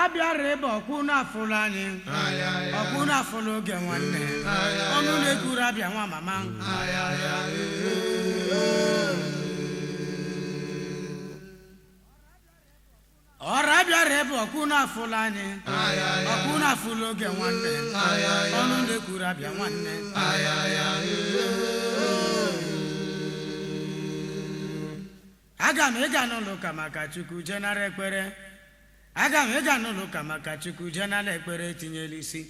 bịara ebe ọkwụ na-afụlụ anyị ọkwụ na-afụlụ oge nwanne ọnụ na-ekwuru abịa nwa mama ọra bịara ebe ọkwụ na-afụlụ anyị ọkwụ na-afụlụ oge nwanne ọnụ na-ekwuru abịa nwanne aga m ịga n'ụlọ ụka maka chukwu jenara ekpere aga m ịga n'ụlọ ụka maka chukwu jenara ekpere tinyela isi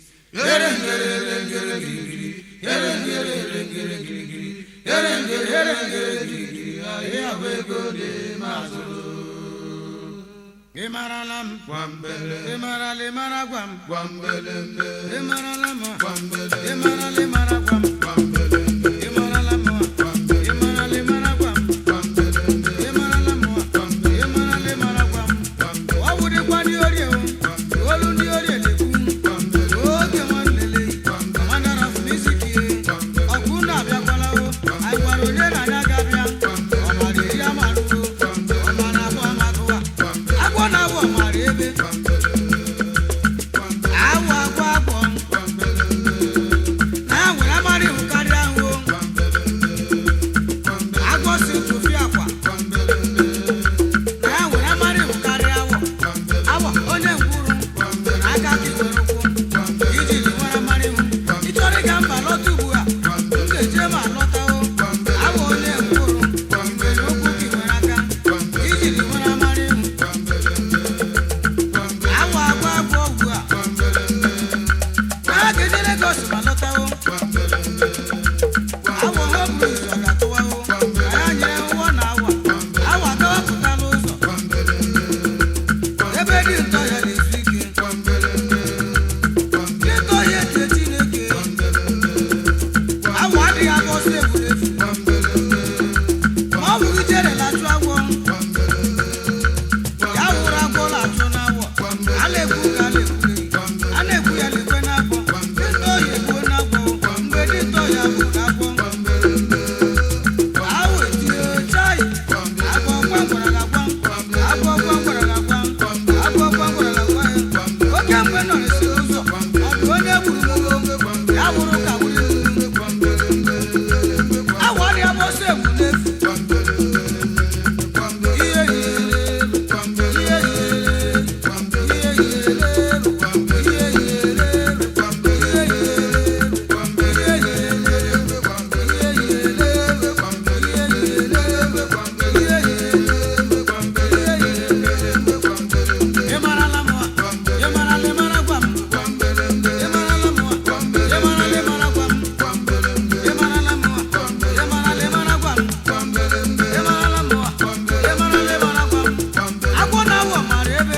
ị marala m ị marala ị mara gwa m ị marala m ị marala ị mara gwa m ị marala m ị marala ị mara gwa m ị marala m ị marala ị mara gwa m ọ wụdịkwa ndị orie o olu ndị orie na-ekwu oge nwanlele mandara fumiziki ọkụ na-abịakwala o anyị gwara onye na-anya ga-abịa ọmara eri amarụo ọmara abụọ amagụwa agwọ na-abụ ọmara ebe awụ agwọ agwọ na ya nwere amara ihu karịa ahụ o. agwọ si tụfie akwa na ya nwere amara ihu karịa awọ awọ onye ngwuru aka ka iwere ụkwụ iji ji nwere amara ihu ịchọrọ ịga mba lọta ugbu a m ga-eje ma lọtawo awọ onye ngwuru nwere okwu ka iwere aka iji ji nwere amara ihu awọ agwọ agwọ ugbu a na ga-eje Legọs ma lọtawo awọ ha buru ụzọ ga-atụwawo ka ya nyere ụwọ na awa awa dọwapụtala ụzọ ebe dị ntọ ya na-ezu ike dị ntọ ya eche Chineke awa adịghị agba ọsọ egwuregwu ma ọ bụrụ ijere na-achụ agwọ ya wụrụ agwọ na-achụ n'awọ a na-ekwu ka a na-ekwu a na-ekwu ya lekwe n'agwọ dị ntọ ya egbuo n'agwọ mgbe dị ntọ ya bụ n'agwọ awọ etinye chai agwọ gwangwara ga-agwa agwọ gwangwara ga-agwa agwọ gwangwara ga-agwa ya oke mgbe nọ n'isi ụzọ ọ bụ onye gburu gbogbo ya wụrụ ka gburu awọ dị agba ọsọ egwu n'efu ihe yiri ihe yiri ihe yiri ihe Ị marala m ị marala ị mara gwa m ị marala m ị marala ị mara gwa m ị marala m ị marala ị mara gwa m ị marala m ị marala ị mara gwa m agwọ na awọ mara ebe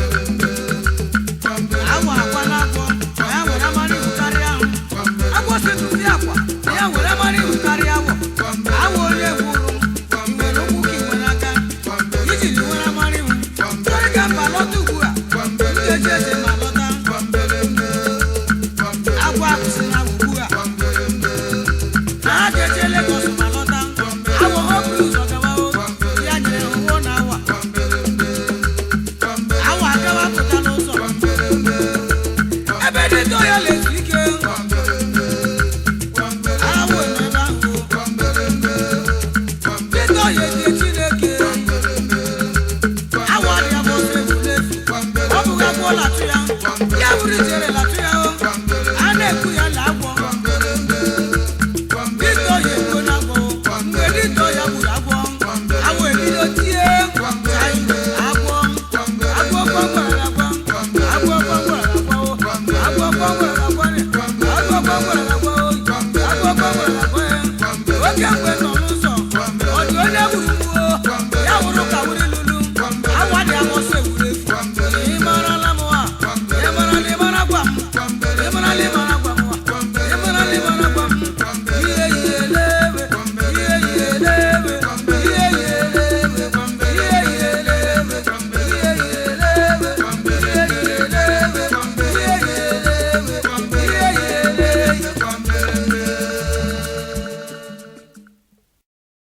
awọ akwa na agwọ na ya were amara ihu karịa ahụ agwọ si tụzi akwa na ya were amara ihu karịa awọ awọ onye gwuru i nwere ụkwụ ka i nwere aka iji ji nwere amara ihu chọrọ ka mba lọta ugbu a m ga-eji eze ma lọta agwọ akwụsị na ugbu a na ha ga-eje Legọs ma lọta awọ ha buru ụzọ gawawo ya nyere ha ụwọ na awa awa agawa pụta n'ụzọ ebe dị ntọ ya na-ezu ike awọ nọ ebe ahụ dị ntọ ya eji Chineke awọ adịghị agba ọsọ egwu n'efu ọ bụghị agwọ ụlọ